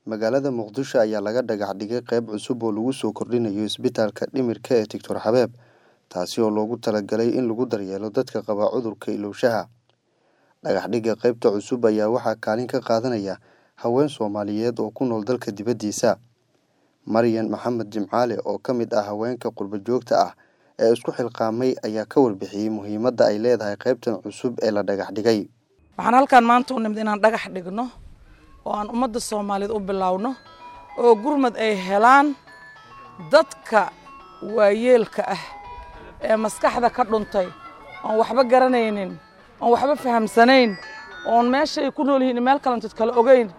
magaalada muqdisho ayaa laga dhagax dhigay qeyb cusub oo lagu soo kordhinayo isbitaalka dhimirka ee doctor xabeeb taasi oo loogu talagalay in lagu daryeelo dadka qaba cudurka ilowshaha dhagax dhigga qeybta cusub ayaa waxaa kaalin ka qaadanaya haween soomaaliyeed oo ku nool dalka dibaddiisa maryan maxamed jimcaale oo ka mid ah haweenka qurbo joogta ah ee isku xilqaamay ayaa ka warbixiyey muhiimadda ay leedahay qeybtan cusub ee la dhagax dhigay waxaan halkaan maanta u nimid inaan dhagax dhigno oo aan ummadda soomaaliyeed u bilowno oo gurmad ay helaan dadka waayeelka ah ee maskaxda ka dhuntay oon waxba garanaynin oon waxba fahamsanayn oon meeshaay ku nool yihiin meel kalantood kale ogeyn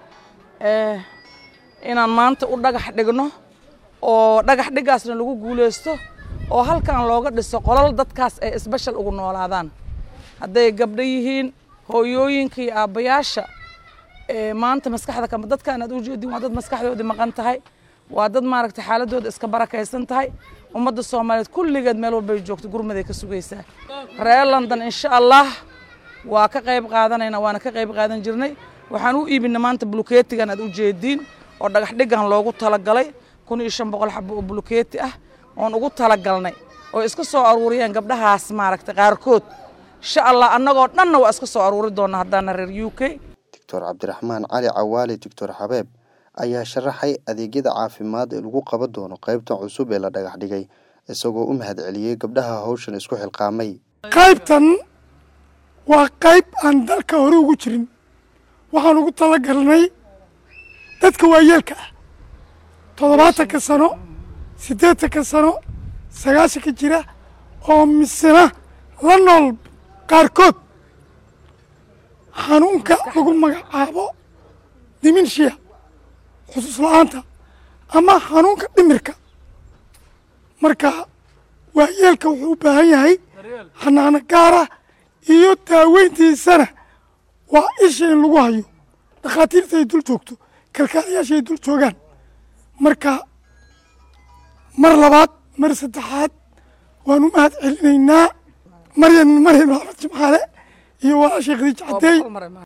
inaan maanta u dhagax dhigno oo dhagax dhiggaasna lagu guulaysto oo halkan looga dhiso qolal dadkaas ay isbeshal ugu noolaadaan hadday gabdho yihiin hooyooyinka iyo aabbayaasha maanta maskaxda kama dadkaan aad u jeedin waa dad maskaxdoodii maqan tahay waa dad maaragtay xaaladooda iska barakaysan tahay ummadda soomaaliyeed kulligeed meel walbay joogto gurmaday ka sugaysaa reer london insha allah waa ka qayb qaadanayna waana ka qayb qaadan jirnay waxaan u iibina maanta bulukeetigan aad u jeediin oo dhagax dhiggan loogu talagalay kun iyo shan boqol xabo oo bulukeeti ah oon ugu talagalnay oo iska soo aruuriyeen gabdhahaas maaragtay qaarkood insha allah annagoo dhanna waa iska soo aruuri doonaa haddaana reer u k doctor cabdiraxmaan cali cawaale doctor xabeeb ayaa sharaxay adeegyada caafimaad ee lagu qaban doono qaybtan cusub ee la dhagax dhigay isagoo u mahad celiyey gabdhaha hawshan isku xilqaamay qaybtan waa qayb aan dalka hore ugu jirin waxaan ugu talagalnay dadka waayeelka ah toddobaatanka sano siddeetanka sano sagaashanka jira oo misena la nool qaarkood xanuunka lagu magacaabo diminshiya xusuus la-aanta ama xanuunka dhimirka marka waayeelka wuxuu u baahan yahay xanaano gaara iyo daaweyntiisana waa isha in lagu hayo dhakhaatiirta ay dul joogto kalkaalayaasha ay dul joogaan marka mar labaad mar saddexaad waan u mahad celinaynaa maryan maryan maxamed jimcaale iyo walaashay khadiij cadeey